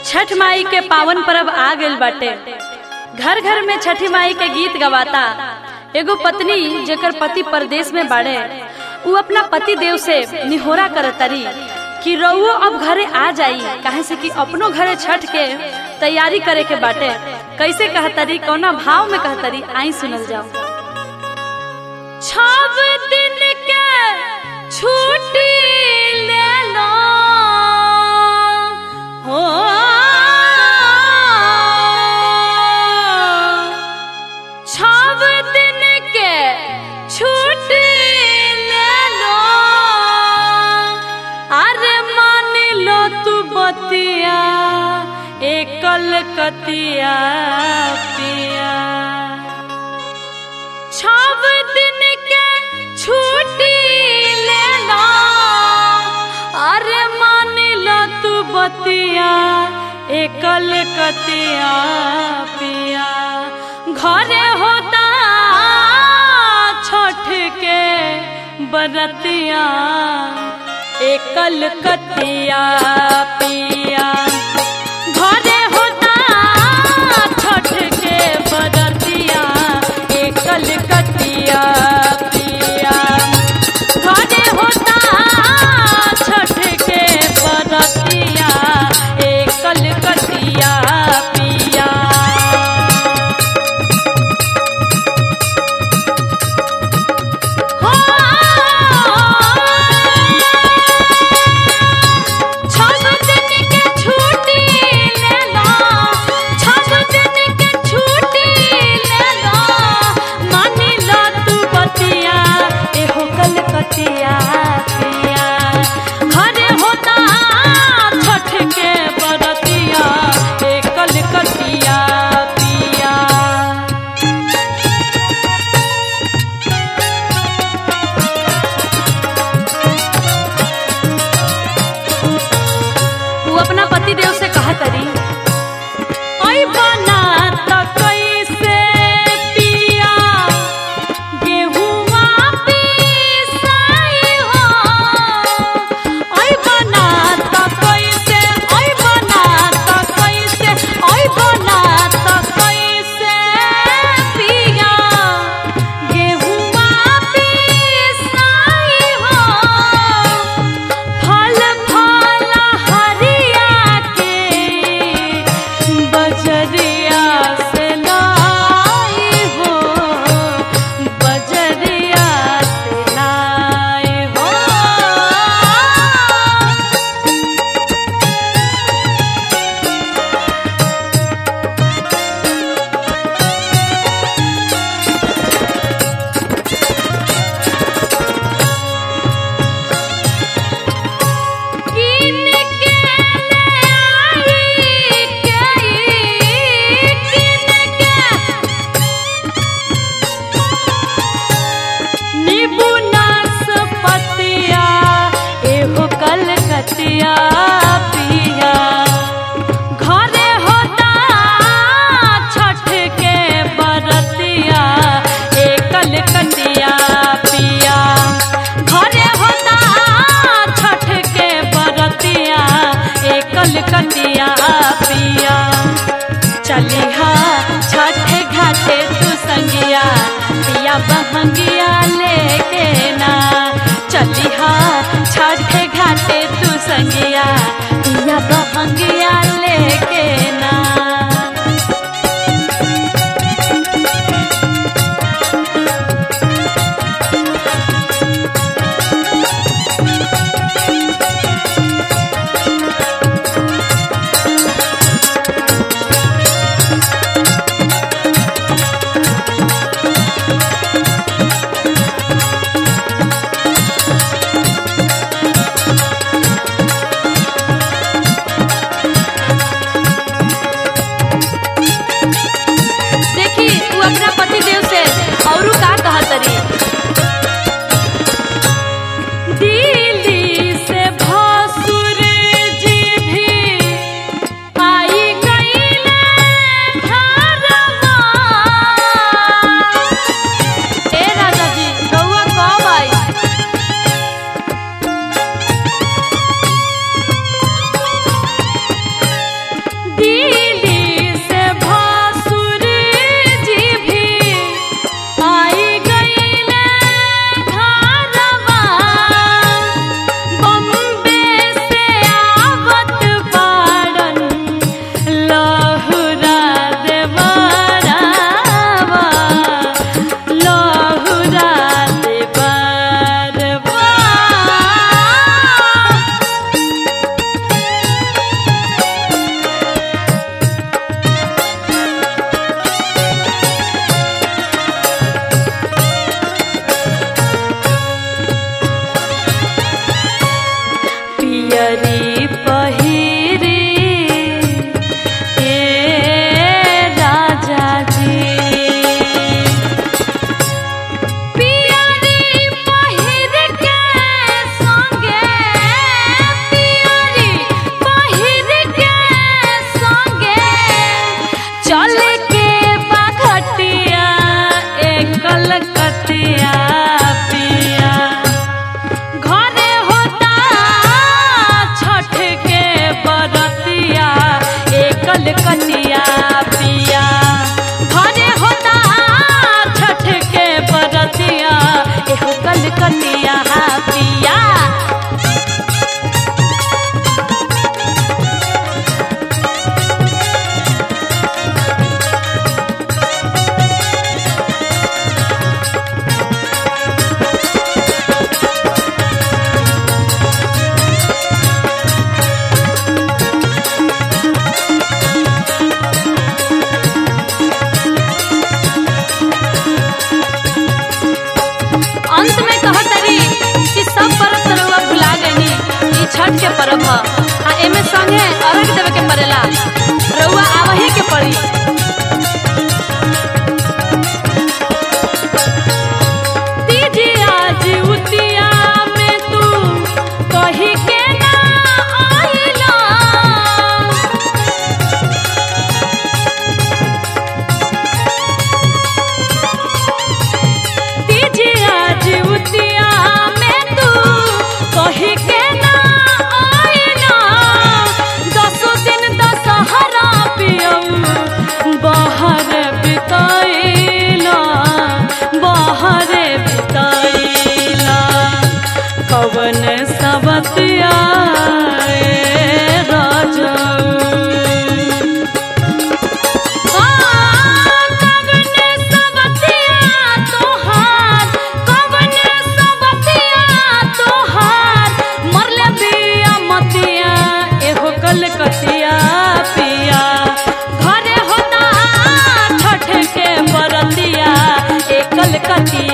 छठ माई के पावन पर्व आ गइल बाटे घर घर में छठी माई के गीत गवाता एगो पत्नी जेकर पति परदेश में बाड़े उ अपना पति देव से निहोरा करतरी कि रउओ अब घरे आ जाई काहे से कि अपनो घरे छठ के तैयारी करे के बाटे कैसे कहतरी कौना भाव में कहतरी आई सुनल जाओ छव दिन के छुट्टी ले लो हो छव दिन के छुट्टी ले लो अरे मान लो तू बतिया एकल कतिया पिया छव दिन के छुट्टी ले लो अरे मान लो तू बतिया एकल कतिया पिया घरे होता छठ के बरतिया एकल कतिया पिया घरे होता छठ के बरतिया एकल कतिया पिया घरे होता छठ के बरतिया एकल कतिया पिया हो छठ दिन के छुट्टी ले लो छठ दिन के छुट्टी ले लो मानी लो तू बतिया एहो कलकतिया पिया घरे होता छठ के बरतिया ए कलकतिया पिया वो अपना पति देव से कहा करी ओई बना त कैसे पिया गेहुआ पिसाई हो ओई बना त कैसे ओई बना त कैसे ओई बना त कैसे पिया गेहुआ पिसाई हो फल फल हरिया के बजरिया से लाई हो बजरिया से लाई हो किन के ले आई कई किन के नींबू नाशपतिया एहो कलकतिया पिया घरे होता छठ के बरतिया ए कलकतिया पिया घरे होता छठ के बरतिया ए कलकतिया पिया चलिहा छठ घाटे तू संगिया पिया बहंगिया लेके ना चलिहा छठ घाटे तू संगिया पिया बहंगिया लेके ना कलकतिया पिया घरे होता छठ के बरतिया एहो कलकतिया पिया अंत में कहतरी कि सब पर्व तरवा भुला गनी ई छठ के पर्व ह आ एमे संगे अर्घ देवे के पड़ेला रउआ आवही के पड़ी तीजिया जीवतिया में तू कही के ना आइला तीजिया जीवतिया में तू कही के ना आइला दसो दिन दशहरा पियऊ बाहर बिताइला बाहर बिताइला कवन सबतिया राजा कवन सबतिया तोहार कवन सबतिया तोहार मरले बिया मतिया एहो कलकतिया पिया घरे होता छठ के बरतिया ए कलकतिया